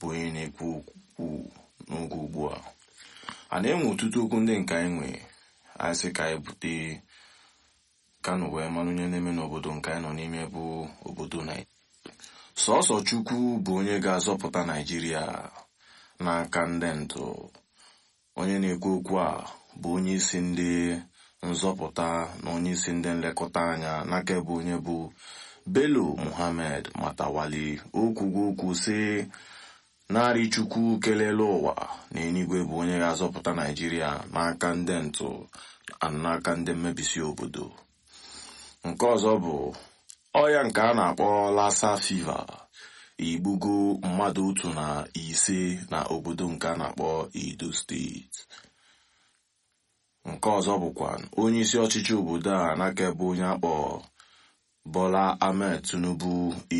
bụ onye na-ekwu okwu n'oge ugbu a a na-enwe ọtụtụ okwu ndị nke anyị nwe anyị sị ka anyị bute kano wee mara onye na-eme n'obodo nke anyị nọ n'ime bụ obodo naijiria sọsọ chukwu bụ onye ga-azọpụta naijiria n'aka ndị ntụ onye na-ekwu okwu a bụ onye isi ndị nzọpụta na onye isi ndị nlekọta anya n'aka ebe onye bụ Bello Muhammad Matawali okwugo okwu sị narị chukwu kelele ụwa na enigwe bụ onye ga-azọpụta naijiria n'aka ndị ntụ n'aka ndị mmebisi obodo nke ọzọ bụ ọya nke a na-akpọ lassa fiva igbugo mmadụ otu na ise na obodo nke a na-akpọ Edo steeti nke ọzọ bụkwa onye isi ọchịchị obodo a n'aka ebe onye akpọ Bola Ahmed Tinubu